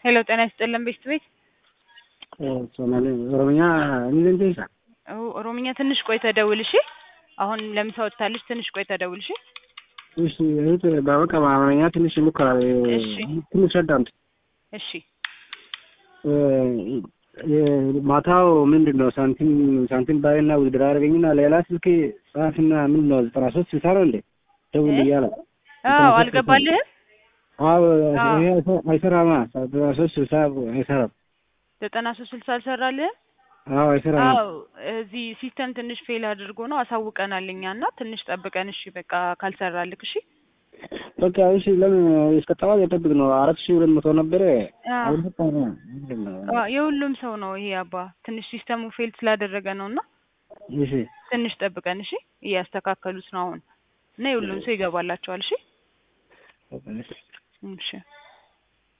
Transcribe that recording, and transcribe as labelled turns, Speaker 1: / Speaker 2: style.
Speaker 1: ሄሎ ጤና ይስጥልን ቤስት ቤት
Speaker 2: ሶማሌ ኦሮምኛ እንዴት ይሳ
Speaker 1: ኦሮምኛ ትንሽ ቆይተህ ደውል እሺ። አሁን ለምሳ ወጥታለች። ትንሽ ቆይተህ ደውል እሺ።
Speaker 2: እሺ እህት በቃ በአማርኛ ትንሽ ይሞክራል።
Speaker 1: እሺ።
Speaker 2: ትንሽ አዳምጥ።
Speaker 1: እሺ
Speaker 2: ማታው ምንድን ነው ሳንቲም ሳንቲም ባይና ውድድር አደረገኝና ሌላ ስልክ ጻፍና ምንድን ነው ዘጠና ሶስት ስልሳ ነው እንዴ ደውል እያለ
Speaker 1: አዎ አልገባልህም?
Speaker 2: አዎ ይሄ አይሰራማ ዘጠና ሶስት ስልሳ አይሰራም።
Speaker 1: ዘጠና ሶስት ስልሳ አልሰራልህም?
Speaker 2: አዎ አይሰራም።
Speaker 1: አዎ እዚህ ሲስተም ትንሽ ፌል አድርጎ ነው አሳውቀናል እኛ እና ትንሽ ጠብቀን እሺ በቃ ካልሰራልክ እሺ
Speaker 2: በቃ እሺ ለምን እስከ ጠዋት የጠብቅ ነው አራት ሺህ ሁለት መቶ ነበረ
Speaker 1: አዎ።
Speaker 2: አልሰጠ ነው ምንድን ነው
Speaker 1: አዎ፣ የሁሉም ሰው ነው ይሄ አባ ትንሽ ሲስተሙ ፌል ስላደረገ ነው እና
Speaker 2: እሺ
Speaker 1: ትንሽ ጠብቀን እሺ እያስተካከሉት ነው አሁን እና የሁሉም ሰው ይገባላቸዋል እሺ
Speaker 2: በቃ እሺ
Speaker 1: እሺ